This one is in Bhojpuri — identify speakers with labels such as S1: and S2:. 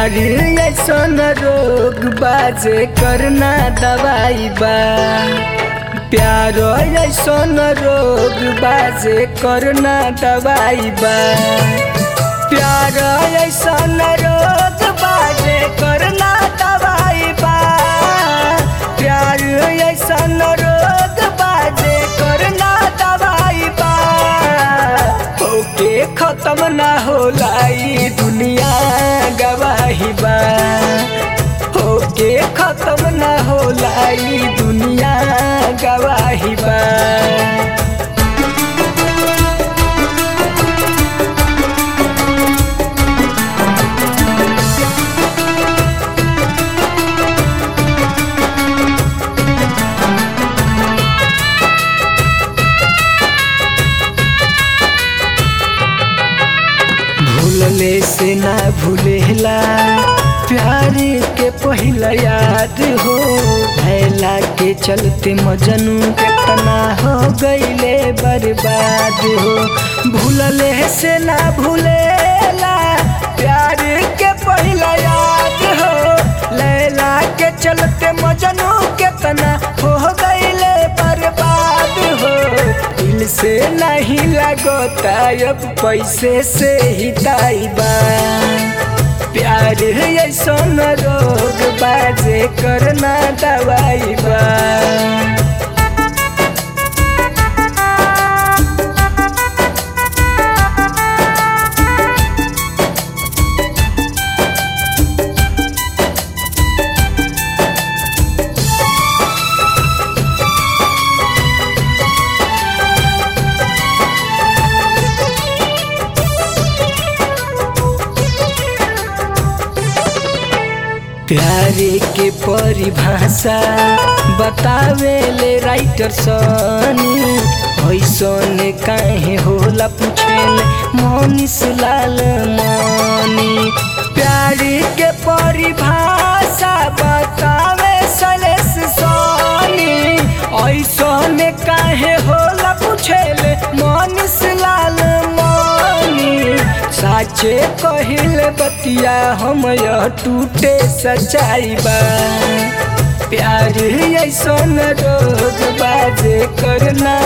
S1: प्यार ऐसन रोग बाजे करना दवाई बा प्यार ऐसन रोग बाजे करना दवाई बा प्यार ऐसन रोग बाजे करना दवाई बा प्यार ऐसन रोग बाजे करना दवाई बा ओके खत्म ना होला ई दुनिया गवाही बा ओके खत्म ना होला ई दुनिया गवाही बा भूलले से ना भूलेला प्यार के पहिला याद हो भैला के चलते मजनू कितना हो गईले बर्बाद हो भूलले से ना भूलेला प्यार के पहिला याद हो लैला के चलते मजनू कितना हो गईले बर्बाद हो दिल से नहीं लगता अब पैसे से ही ताइबा प्यार ऐसन रोग बाजे करना दवाई बा प्यारे के परिभाषा बतावे ले राइटर सनी ऐसन काहे होला पूछेले मनीष लाल मनी प्यारे के परिभाषा बतावे सलेस सनी ऐसन काहे होला पूछेले मनीष लाल मनी साचे कहिल बतिया हम यह टूटे सच्चाई बा प्यार ऐसन रोग बाजे करना